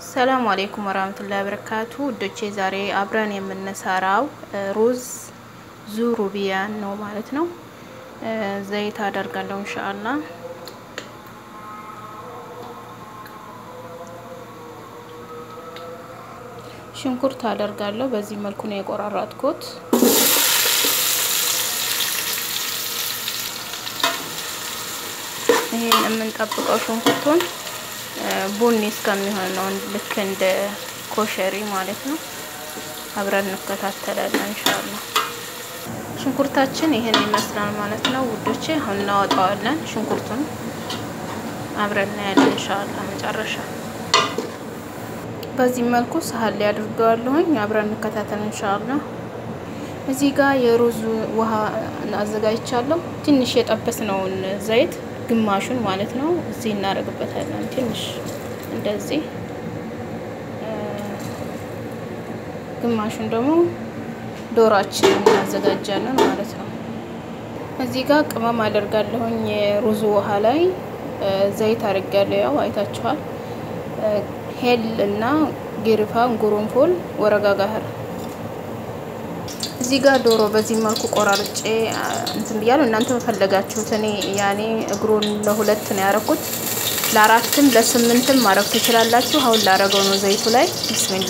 ሰላም አሌይኩም ወራህመቱላሂ ወበረካቱ ውዶቼ፣ ዛሬ አብረን የምንሰራው ሩዝ ዙሩቢያን ነው ማለት ነው። ዘይት አደርጋለሁ እንሻአላ። ሽንኩርት አደርጋለሁ። በዚህ መልኩ ነው የቆራረጥኩት። ይሄን የምንጠብቀው ሽንኩርቱን ቡኒ እስከሚሆን ነው፣ ልክ እንደ ኮሸሪ ማለት ነው። አብረን እንከታተላለን እንሻላ። ሽንኩርታችን ይሄን ይመስላል ማለት ነው ውዶቼ። አሁን እናወጣዋለን። ሽንኩርቱን አብረን እናያለን እንሻላ መጨረሻ። በዚህ መልኩ ሳህን ላይ አድርገዋለሁኝ። አብረን እንከታተል እንሻላ። እዚህ ጋር የሩዝ ውሃ አዘጋጅቻለሁ። ትንሽ የጠበስነውን ዘይት ግማሹን ማለት ነው እዚህ እናደርግበታለን። ትንሽ እንደዚህ ግማሹን ደግሞ ዶሯችን እናዘጋጃለን ማለት ነው። እዚህ ጋር ቅመም አደርጋለሁኝ። የሩዙ ውሃ ላይ ዘይት አድርጋለሁ። ያው አይታችኋል። ሄል እና ጌርፋ፣ ጉሩንፎል፣ ወረጋ ጋህር እዚህ ጋር ዶሮ በዚህ መልኩ ቆራርጬ እንትን ብያለሁ። እናንተ በፈለጋችሁት እኔ ያኔ እግሩን ለሁለት ነው ያደረኩት። ለአራትም ለስምንትም ማድረግ ትችላላችሁ። አሁን ላረገው ነው ዘይቱ ላይ ቢስሚላ።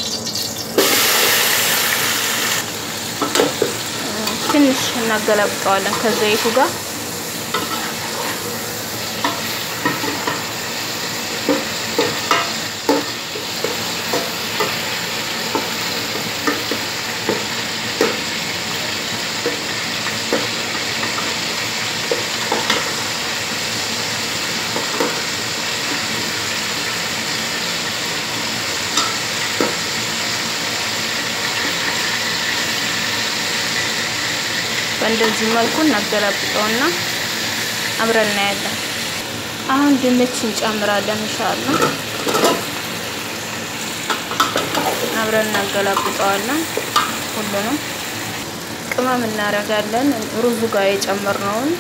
ትንሽ እናገላብጠዋለን ከዘይቱ ጋር በእንደዚህ መልኩ እናገላብጠውና አብረን እናያለን። አሁን ድንች እንጨምራለን ኢንሻአላህ። አብረን እናገላብጠዋለን። ሁሉንም ቅመም እናደርጋለን። ሩዙ ጋር የጨመርነውን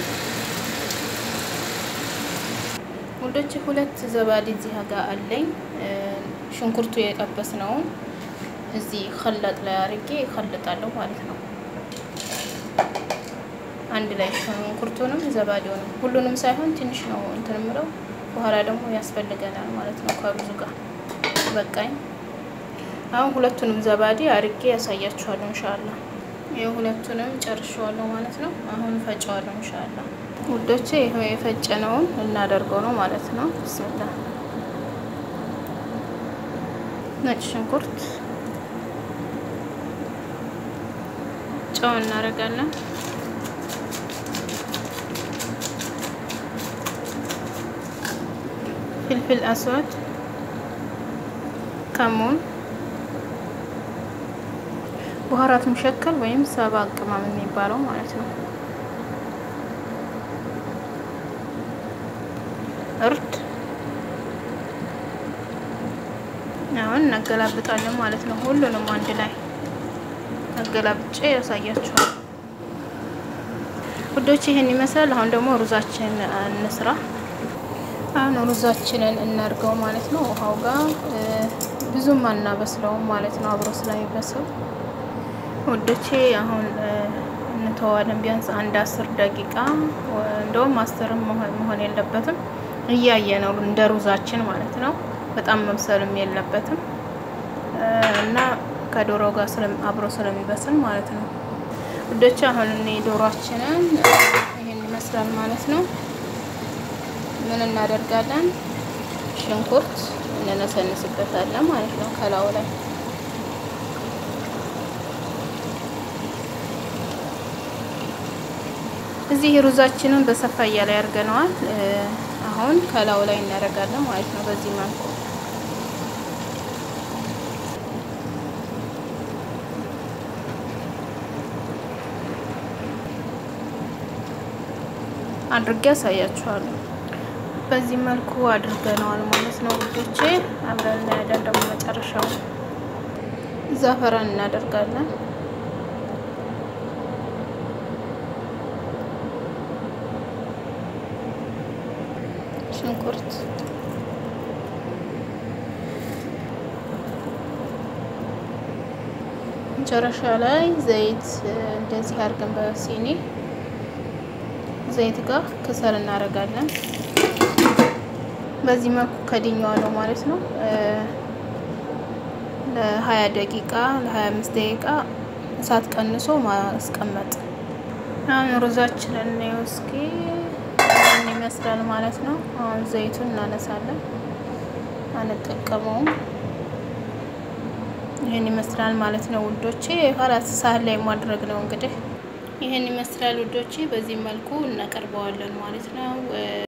ወንዶች ሁለት ዘባዲ እዚህ ጋር አለኝ። ሽንኩርቱ የጠበስነውን እዚህ ከለጥ ላይ አድርጌ እከልጣለሁ ማለት ነው አንድ ላይ ሽንኩርቱንም ዘባዴውንም ሁሉንም ሳይሆን ትንሽ ነው እንትን ምለው በኋላ ደግሞ ያስፈልገናል ማለት ነው ከሩዙ ጋር በቃኝ። አሁን ሁለቱንም ዘባዴ አርጌ ያሳያችኋለሁ እንሻላ። ይኸው ሁለቱንም ጨርሸዋለሁ ማለት ነው። አሁን ፈጨዋለሁ እንሻላ ውዶቼ። ይኸው የፈጨነውን እናደርገው ነው ማለት ነው። ብስሚላ ነጭ ሽንኩርት፣ ጨው እናደርጋለን። ፍልፍል አስዋድ፣ ከሙን፣ በኋራት ሙሸከል ወይም ሰባ ቅመም የሚባለው ማለት ነው። እርድ አሁን እናገላብጣለን ማለት ነው። ሁሉንም አንድ ላይ አገላብጬ ያሳያችኋል ውዶች። ይሄን ይመስላል። አሁን ደግሞ ሩዛችን እንስራ። አሁን ሩዛችንን እናርገው ማለት ነው። ውሃው ጋር ብዙም አናበስለውም ማለት ነው፣ አብሮ ስለሚበስል ውዶቼ። አሁን እንተዋለን ቢያንስ አንድ አስር ደቂቃ እንደውም አስርም መሆን የለበትም እያየ ነው እንደ ሩዛችን ማለት ነው። በጣም መብሰልም የለበትም እና ከዶሮ ጋር አብሮ ስለሚበስል ማለት ነው ውዶቼ። አሁን እኔ ዶሯችንን ይሄን ይመስላል ማለት ነው። ምን እናደርጋለን? ሽንኩርት እንነሰንስበታለን ማለት ነው ከላዩ ላይ እዚህ ሩዛችንን በሰፋያ ላይ አድርገነዋል። አሁን ከላዩ ላይ እናደርጋለን ማለት ነው በዚህ መልኩ አድርጌ ያሳያችኋለሁ። በዚህ መልኩ አድርገነዋል ማለት ነው ውዶቼ። አብረን እናያለን ደግሞ መጨረሻው ዛፈራን እናደርጋለን። ሽንኩርት መጨረሻ ላይ ዘይት እንደዚህ አድርገን በሲኒ ዘይት ጋር ከሰል እናደርጋለን። በዚህ መልኩ ከድኜዋለሁ ማለት ነው። ለ20 ደቂቃ ለ25 ደቂቃ እሳት ቀንሶ ማስቀመጥ። አሁን ሩዛችንን ነው እስኪ ይህን ይመስላል ማለት ነው። አሁን ዘይቱን እናነሳለን፣ አንጠቀመውም። ይህን ይመስላል ማለት ነው ውዶቼ። ኋላስ ሳህን ላይ ማድረግ ነው እንግዲህ። ይህን ይመስላል ውዶቼ። በዚህ መልኩ እናቀርበዋለን ማለት ነው።